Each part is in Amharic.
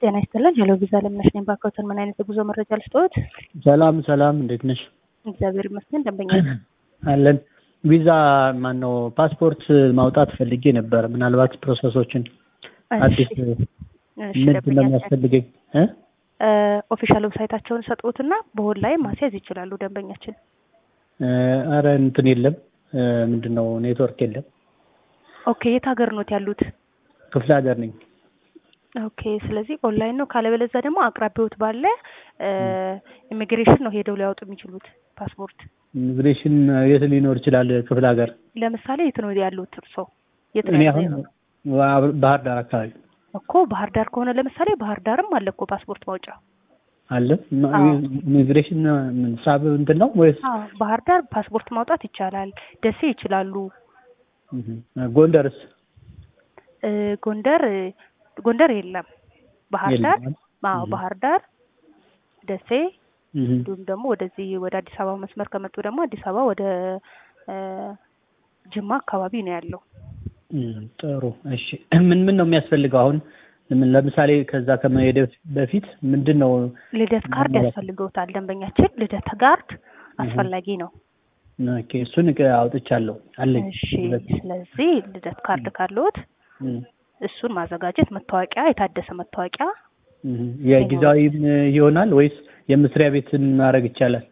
ጤና ይስጥልን። ሄሎ ቪዛ ለምነሽ ነኝ። ባካዎትን ምን አይነት የጉዞ መረጃ ልስጥዎት? ሰላም ሰላም፣ እንዴት ነሽ? እግዚአብሔር ይመስገን። ደንበኛ አለን። ቪዛ ማን ነው ፓስፖርት ማውጣት ፈልጌ ነበር። ምናልባት ፕሮሰሶችን አዲስ ምንድን ነው የሚያስፈልገኝ? ኦፊሻል ዌብሳይታቸውን ሰጥዎትና በኦንላይን ማስያዝ ይችላሉ ደንበኛችን። አረ እንትን የለም ምንድን ነው ኔትወርክ የለም። ኦኬ የት ሀገር ኖት ያሉት? ክፍለ ሀገር ነኝ። ኦኬ ስለዚህ ኦንላይን ነው። ካለበለዚያ ደግሞ አቅራቢዎት ባለ ኢሚግሬሽን ነው ሄደው ሊያወጡ የሚችሉት ፓስፖርት። ኢሚግሬሽን የት ሊኖር ይችላል? ክፍለ ሀገር ለምሳሌ የት ነው ያሉት እርስዎ? የት እኔ ነው አሁን ያሉት? ባህር ዳር አካባቢ እኮ ባህር ዳር ከሆነ ለምሳሌ ባህር ዳርም አለ እኮ ፓስፖርት ማውጫ። አለ። አዎ። ኢሚግሬሽን ምን ሳብ እንትን ነው ወይስ አዎ ባህር ዳር ፓስፖርት ማውጣት ይቻላል። ደሴ ይችላሉ። እህ፣ ጎንደርስ? እ፣ ጎንደር ጎንደር የለም። ባህር ዳር የለም። አዎ እህ። ባህር ዳር፣ ደሴ እህ። እንዲሁም ደግሞ ወደዚህ ወደ አዲስ አበባ መስመር ከመጡ ደግሞ አዲስ አበባ ወደ እ፣ ጅማ አካባቢ ነው ያለው። እም፣ ጥሩ እሺ። ምን ምን ነው የሚያስፈልገው አሁን? ምን ለምሳሌ ከዛ ከመሄድ በፊት ምንድን ነው ልደት ካርድ ማለት ነው? ያስፈልገውታል ደንበኛችን። ልደት ካርድ አስፈላጊ ነው። ኦኬ፣ እሱን ቅ- አውጥቻለሁ አለኝ። እሺ ስለዚህ ልደት ካርድ ካለዎት እም፣ እሱን ማዘጋጀት፣ መታወቂያ፣ የታደሰ መታወቂያ እህ። የጊዜያዊም ይሆናል ወይስ የመስሪያ ቤትን ማድረግ ይቻላል?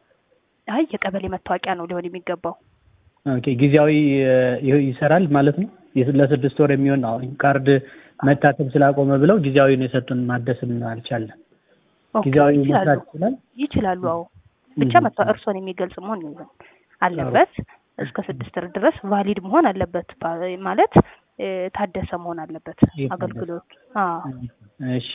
አይ የቀበሌ መታወቂያ ነው ሊሆን የሚገባው። ኦኬ፣ ጊዜያዊ እ፣ ይ- ይሰራል ማለት ነው። የስ- ለስድስት ወር የሚሆን አሁን ካርድ መታተም ስላቆመ ብለው ጊዜያዊውን የሰጡን ማደስም አልቻለም። ኦኬ ጊዜያዊ ይችላሉ መስራት ይችላል። ይችላሉ። አዎ ብቻ እህ። መታ እርሶን የሚገልጽ መሆን ይዘን አለበት። እስከ ስድስት ወር ድረስ ቫሊድ መሆን አለበት ባ- ማለት እ፣ ታደሰ መሆን አለበት የታደሰ። አገልግሎት። አዎ እሺ፣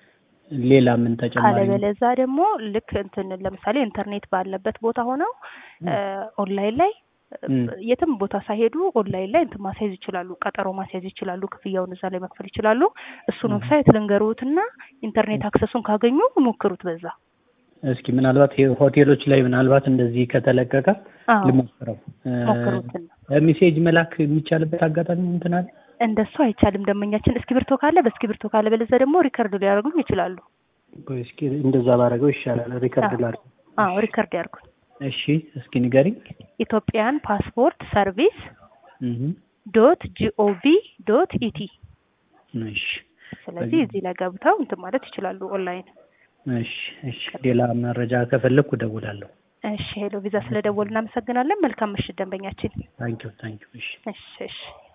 ሌላ ምን ተጨማሪ? ካለበለዛ ደግሞ ልክ እንትን ለምሳሌ ኢንተርኔት ባለበት ቦታ ሆነው እ፣ ኦንላይን ላይ እ፣ እም። የትም ቦታ ሳይሄዱ ኦንላይን ላይ እንትን ማስያዝ ይችላሉ። ቀጠሮ ማስያዝ ይችላሉ። ክፍያውን እዛ ላይ መክፈል ይችላሉ። እሱን እም። ዌብሳይት ልንገሩትና ኢንተርኔት አክሰሱን ካገኙ ሞክሩት በዛ። እስኪ ምናልባት ይሄ ሆቴሎች ላይ ምናልባት እንደዚህ ከተለቀቀ አዎ ልሞክረው። ሞክሩትን። ሜሴጅ መላክ የሚቻልበት አጋጣሚ እንትን አለ? እንደሱ አይቻልም። ደንበኛችን እስክሪብቶ ካለ በእስክሪብቶ ካለ በለዚያ ደግሞ ሪከርድ ሊያደርጉኝ ይችላሉ። ቆይ እስኪ እንደዛ ባደረገው ይሻላል። ሪከርድ አዎ። ላድርግ። አዎ ሪከርድ ያድርጉኝ። እሺ፣ እስኪ ንገሪኝ። ኢትዮጵያን ፓስፖርት ሰርቪስ እህ፣ ዶት ጂኦቪ ዶት ኢቲ። እሺ፣ ስለዚህ እዚህ ላይ ገብተው እንትን ማለት ይችላሉ ኦንላይን። እሺ፣ እሺ። ሌላ መረጃ ከፈለግኩ እደውላለሁ። እሺ ሄሎ ቪዛ ስለደወሉ እናመሰግናለን። መልካም ምሽት ደንበኛችን። ታንኪዩ፣ ታንኪዩ። እሺ። እሺ እሺ